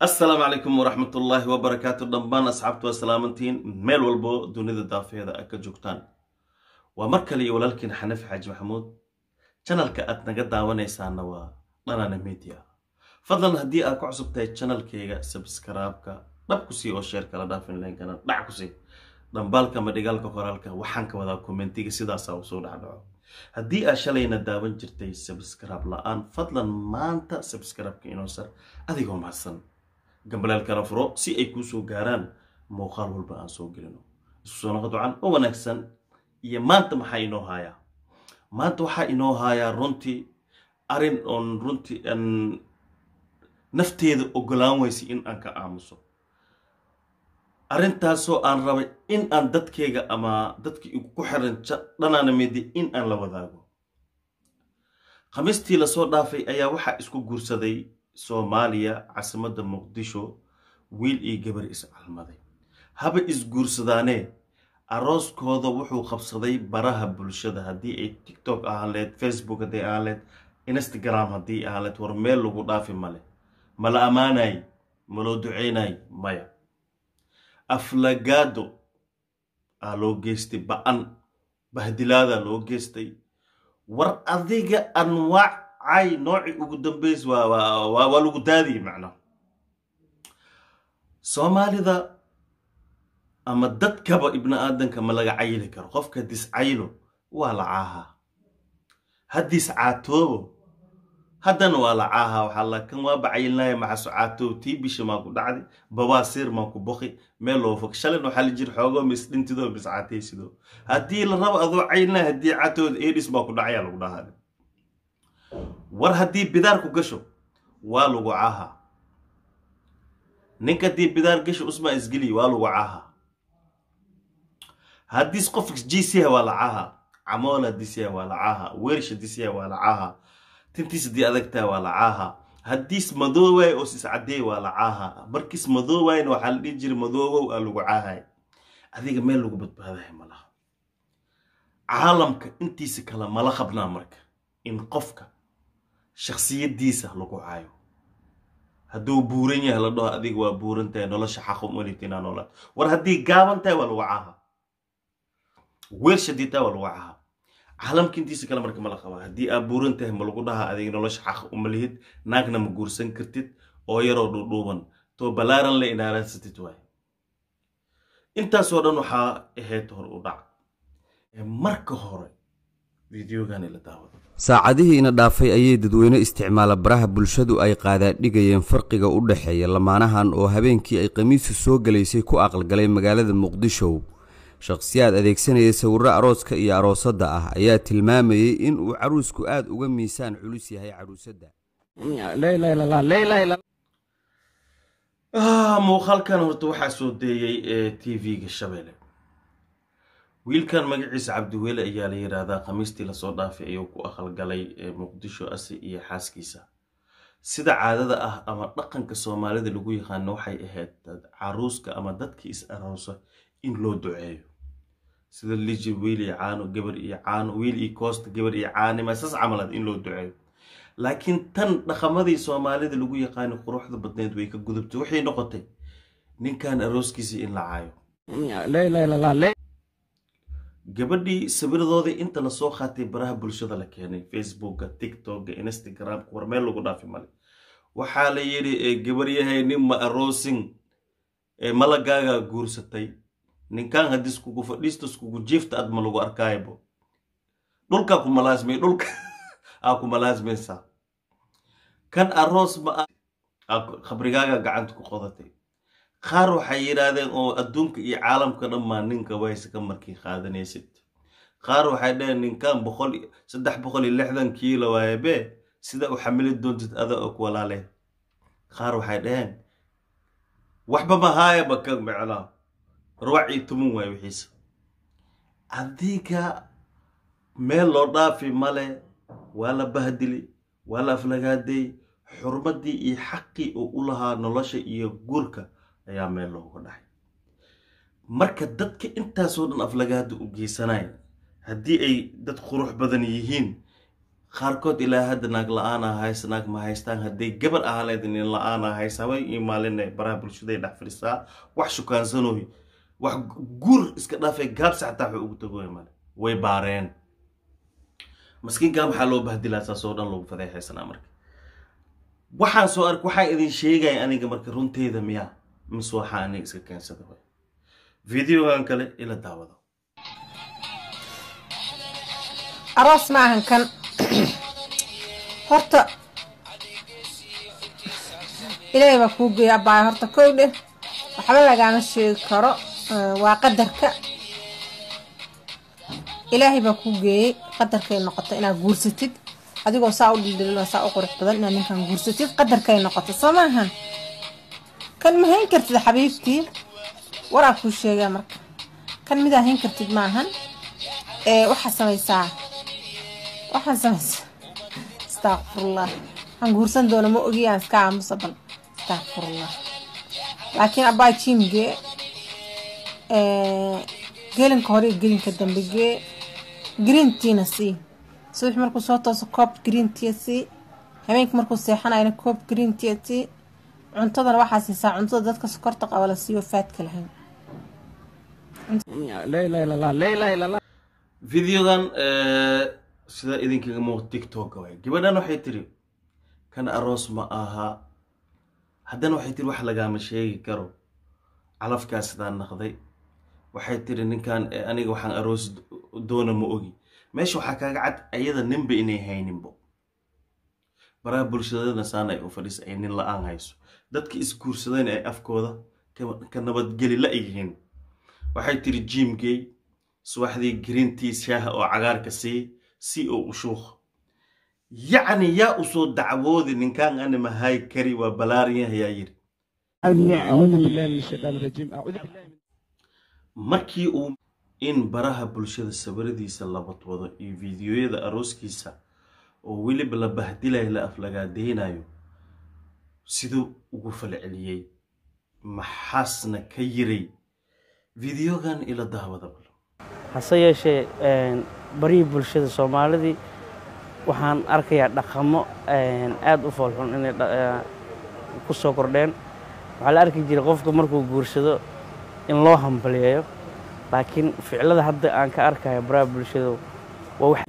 assalaamu calaykum waraxmatullaahi wabarakaatu dhammaan asxaabtu waa salaamantiin meel walbo dunida daafeeda a ka joogtaan waa mar kale iyo walaalkiin xanafi xaaji maxamuud janalka aad naga daawanaysaana waa dhanana media fadlan haddii aad ku cusub tahay janalkayga sabskaraabka dhab ku sii oo sheer kala dhaafin leenkana dhac ku sii dhambaalka ama dhigaalka qoraalka waxaan ka wadaa kommentiga sidaasaa usoo dhacdhaco haddii aad shalayna daawan jirtay sabskaraab la-aan fadlan maanta sabskaraabka inoo sar adigoo mahadsan gambaleelkana furo si ay kuu soo gaaraan muuqaal walba aan soo gelino isku soo noqo ducan oo wanaagsan iyo maanta maxaa inoo haayaa maanta waxaa inoo haayaa runtii arrin oon runtii aan nafteeda ogolaan weysay in aan ka aamuso arrintaasoo aan rabay in aan dadkayga ama dadkii igu ku xiran dhanaana midi in aan la wadaago khamiistii lasoo dhaafay ayaa waxaa isku guursaday soomaaliya caasimadda muqdisho wiil iyo gabar iscalmaday haba isguursadaanee arooskooda wuxuu qabsaday baraha bulshada haddii ay tiktok ahaan leed facebook haddii ahaan leed instagram haddii ahaan leed war meel lagu dhaafi male mala ammaanay maloo duceynay maya aflagaado aa loo geystay ba-an bahdilaada loo geystay war adiga anwaacay noocii ugu dambeys waa lagu daadiyay macnaha soomaalida ama dadkaba ibni aadanka ma laga cayili karo qofka discaylo waa la caahaa haddiis caatoobo haddana waa la caahaa waxaa la kan waaba cayilnaya maxaso caatoob tii bisha maa ku dhacday babaasiir maa ku boqi meel loo fog shalin waxaa la jir xoogoo mis dhintidoo mis caataysidoo haddii la rabo adoo cayilnaya haddii caatooda edis maa ku dhacayaa lagu dhahaa war haddii bidaar ku gasho waa lagu caahaa ninka haddii bidaar gasho usmaa isgeliy waa lagu caahaa haddiis qof jisiya waa la caahaa camoola disiya waa la caahaa weersha disiya waa la caahaa tintiis haddii adagtaa waa la caahaa haddiis madoowaay oo sis caddeey waa la caahaa markiis madoowaayna waxaa la dhihi jiray madoowow aa lagu caahay adiga meel lagu badbaadahay malaha caalamka intiisa kale mala qabnaa marka in qofka shaksiyadiisa lagu caayo hadduu buuran yahay la dhaho adiga waa buuran tahay nolosha xaqu malitinaa noolaad war haddii gaaban tahay waa lagu caaha weershadiitaa waa lagu caaha caalamka intiisa kale marka mala qabaa haddii aad buuran tahay ma lagu dhahaa adiga nolosha xaq uma lihid naagna ma guursan kartid oo yaroo dhuudhuuban too balaaran le inaaransatid waay intaasoo dhan waxaa ahayd hor u dhac marka hore videogani la daawado saacadihiina dhaafay ayay dadweyne isticmaala baraha bulshadu ay qaadaadhigayeen farqiga u dhexeeya lamaanahan oo habeenkii ay khamiisu soo galaysay ku aqalgalay magaalada muqdisho shakhsiyaad adeegsanaya sawirro arooska iyo aroosadda ah ayaa tilmaamayey in uu caruusku aad uga miisaan culus yahay caruusadda muuqaalkan horta waxaa soo deeyey ee t v-ga shabeelle wiilkan magaciisa cabdiweele ayaa la yidhaahdaa khamiistii lasoo dhaafay ayuu ku aqalgalay muqdisho asi iyo xaaskiisa sida caadada ah ama dhaqanka soomaalida lagu yaqaano waxay ahayd caruuska ama dadkii is aroosa in loo duceeyo sida liji wiil iyo caano gabar iyo caano wiil iyo koosta gabar iyo caanima saas camalad in loo duceeyo laakiin tan dhaqamadii soomaalida lagu yaqaano quruxda badneed way ka gudubtay waxay noqotay ninkan arooskiisii in la caayo gabadhii sawiradoodii inta lasoo qaatay baraha bulshada la keenay facebooka tiktoka instagramka war meel lagu dhaafi male waxaa la yidhi gabaryahay nin ma aroosin malagaagaa guursatay ninkan haddis kugu fadhiistas kugu jiifta ad ma lagu arkaaybo dhulkaa ku malaasmay dhulka aa ku malaasmaysaa kan aroos ma khabrigaaga gacanta ku qodatay qaar waxay yidhaahdeen oo adduunka iyo caalamka dhammaa ninka wayse ka markii qaadanaysid qaar waxay dhaheen ninkan boqol saddex boqol iyo lixdan kiilo waaye bee sida u xamili doontid ada og walaale qaar waxay dhaheen waxba mahaayaba ka micnaa ruwac iyo tumun waaye wixiisa adiga meel loo dhaafi male waa la bahdili waa la aflagaaday xurmadii iyo xaqii uu u lahaa nolosha iyo guurka ayaa meel looga dhacay marka dadka intaasoo dhan aflagaada u geysanaya haddii ay dad qurux badan yihiin qaarkood ilaa hadda naag la-aana haysa naag ma haystaan hadday gabar ahaleed nin la-aana haysa haway iyo maalinna baraha bulshaday dhex fadhisaa wax shukaansanoy wax guur iska dhaafay gaabsi xataa waxay ugu tagoy male way baareen maskiinkaa maxaa loo bahdilaa saasoo dhan loogu fadeexaysanaa marka waxaan soo ark waxaan idin sheegaya aniga marka runteeda miyaa mise waxaa aniga iska keensada way videogan kale ila daawado aroos ma ahan kan horta ilaahay baa kuu geeya abaay horta kow dheh waxba lagaama sheegi karo waa qadarka ilaahay baa kuu geeyey qadarkay noqoto inaad guursatid adigoo saa u dhildhililo saa u qurux badan inaad ninkan guursatid qadarkay noqoto soo maahan kan ma hayn kartid xabiibtii waraa kuu sheegaa marka kan midaa hayn kartid maahan ee waxaa samaysaa waxaan samaysaa astaqfirullah waxaan guursan doona ma ogi aan iska aamusa bal astaqfirullah laakiin abbaa jimgee gelinka hore iyo gelinka dambe gee green tiina sii subax markuu soo tooso koob green tia sii habeenkii markuu seexanayna koob green tia sii cuntadana waxaa siisaa cuntada dadka sokorta qaba la siiyo faadka lahayn videogan sida idinkaga muuqda tiktoka waay gabadhan waxay tiri kan aroos ma aha haddana waxay tiri wax lagaama sheegi karo calafkaa sidaa naqday waxay tiri ninkan aniga waxaan aroos doona ma ogi meesha waxaa kaaga cad ayada ninba inay hayninbo baraha bulshadana saana ay u fadhiisa ay nin la-aan hayso dadka isguursadeen ay afkooda ka nabadgeli la yihiin waxay tiri jimgey subaxdii greentii shaaha oo cagaarka sii si oo u shuuq yacni yaa usoo dacwoodi ninkaan ani mahay kari waa balaariyan ayaa yiri markii uu in baraha bulshada sawiradiisa la wadwado iyo fiidiyoyada arooskiisa oo weliba la bahdilayo la aflagaadeynayo siduu ugu falceliyey maxaasna ka yiray fideogan ila daawada hase yeeshee barihii bulshada soomaalidii waxaan arkayaa dhaqamo aada u foolxun inay ku soo kordheen waxaa la arki jiray qofka markuu guursado in loo hambaliyeeyo laakiin ficilada hadda aan ka arkayo baraha bulshada waa wax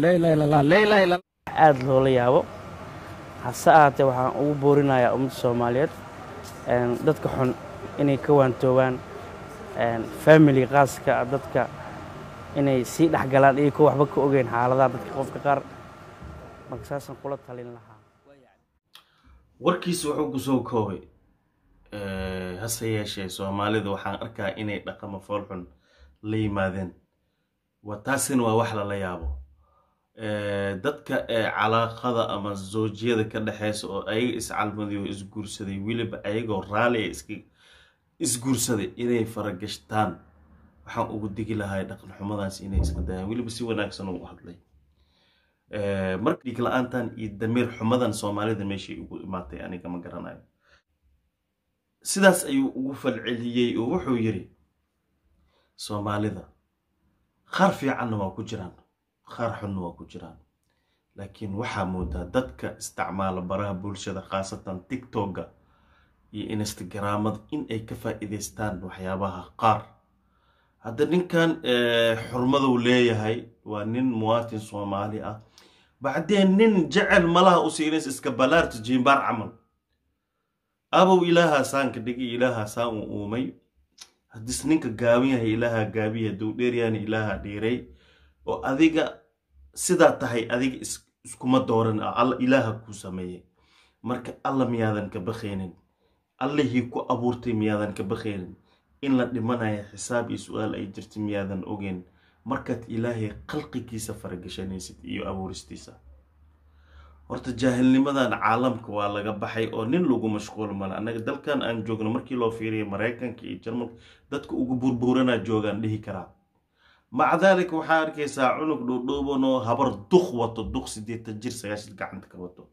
aada loola yaabo hase ahaatee waxaan ugu boorinayaa ummadda soomaaliyeed dadka xun inay ka waantoobaan family qaaska dadka inay sii dhex galaan iyo kuwa waxba ka ogeyn xaaladaha dadka qofka qaar marka saasaan kula talin lahaa warkiisa wuxuu kusoo koobay hase yeeshee soomaalida waxaan arkaa inay dhaqamo foolxun la yimaadeen wa taasina waa wax lala yaabo dadka calaaqada ama zoojiyada ka dhexeysa oo ayaga iscalmaday oo isguursaday weliba ayagoo raali iska isguursaday inay faragashtaan waxaan ugu digi lahay dhaqan xumadaas inay iska dayaan weliba si wanaagsan u hadlay marka dhiig la-aantan iyo damiir xumadan soomaalida meeshay ugu imaatay aniga ma garanayo sidaas ayuu ugu falceliyey oo wuxuu yiri soomaalida qaar fiicanna waa ku jiraan qaar xunna waa ku jiraan laakiin waxaa moodaa dadka isticmaala baraha bulshada khaasatan tiktoka iyo instagramada in ay ka faa'iidaystaan waxyaabaha qaar hadda ninkan xurmaduu leeyahay waa nin muwaatin soomaali ah bacdeen nin jecel malaha u siinays iska balaarta jiimbaar camal abow ilaahaasaan ka dhigi ilaahaasaan uu uumay haddis ninka gaaban yahay ilaaha gaabiya hadduu dheeryaana ilaaha dheeray oo adiga sidaa tahay adiga iskuma dooran alla ilaaha kuu sameeyey marka alla miyaadan ka bakhaynin allihii ku abuurtay miyaadan ka bakhaynin in la dhimanaya xisaab iyo su-aal ay jirta miyaadan ogeyn markaad ilaahay khalqigiisa faragashanaysid iyo abuuristiisa horta jaahilnimadan caalamka waa laga baxay oo nin lagu mashquul male annaga dalkan aan joogno markii loo fiiriya maraykanka iyo jarmalka dadka ugu burburanaa joogaan dhihi karaa maca daalika waxaa arkaysaa cunug dhuudhuuban oo habar duk wato duk sideetan jir sagaashid gacanta ka wato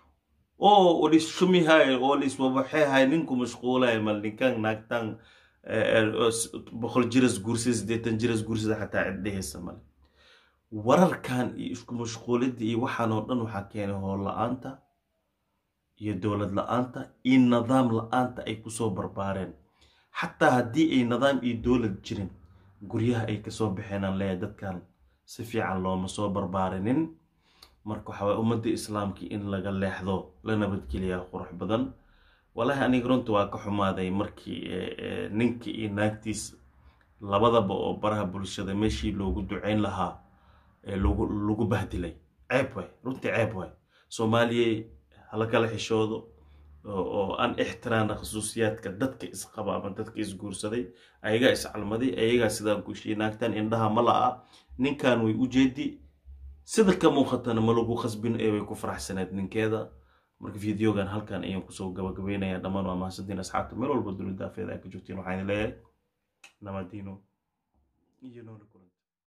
oo lis shumihay oo lis wabaxehay ninku mashquulay mal ninkan naagtan boqol jiras guursada sideetan jiras guursada xataa ciddhehaysa male wararkan iyo isku mashquulidda iyo waxaan oo dhan waxaa keenay hool la-aanta iyo dowlad la-aanta iyo nidaam la-aanta ay kusoo barbaareen xataa haddii ay nidaam iyo dowlad jirin guryaha ay kasoo baxeenaan leeyahay dadkan si fiican looma soo barbaarinin marka waxaa waye ummadda islaamkii in laga leexdo la nabadgeliyaa qurux badan walaahi aniga runta waa ka xumaaday markii ninka iyo naagtiis labadaba oo baraha bulshada meeshii loogu duceyn lahaa lagu bahdilay ceeb waay runtii ceeb waay soomaaliya hala kala xishoodo oo aan ixtiraana khusuusiyaadka dadka isqaba ama dadka isguursaday ayagaa iscalmaday ayagaa sidaan kushiyay naagtan indhaha ma la-a ninkan way u jeedi sida ka muuqatana ma lagu khasbin ee way ku faraxsaneed ninkeeda marka videogan halkan ayaan kusoo gabagabeynaya dhammaan waa mahadsantiin asxaabta meel walba dowladda afeeda ay ka joogtiin waxaan leeyahay nabadiino iyo nool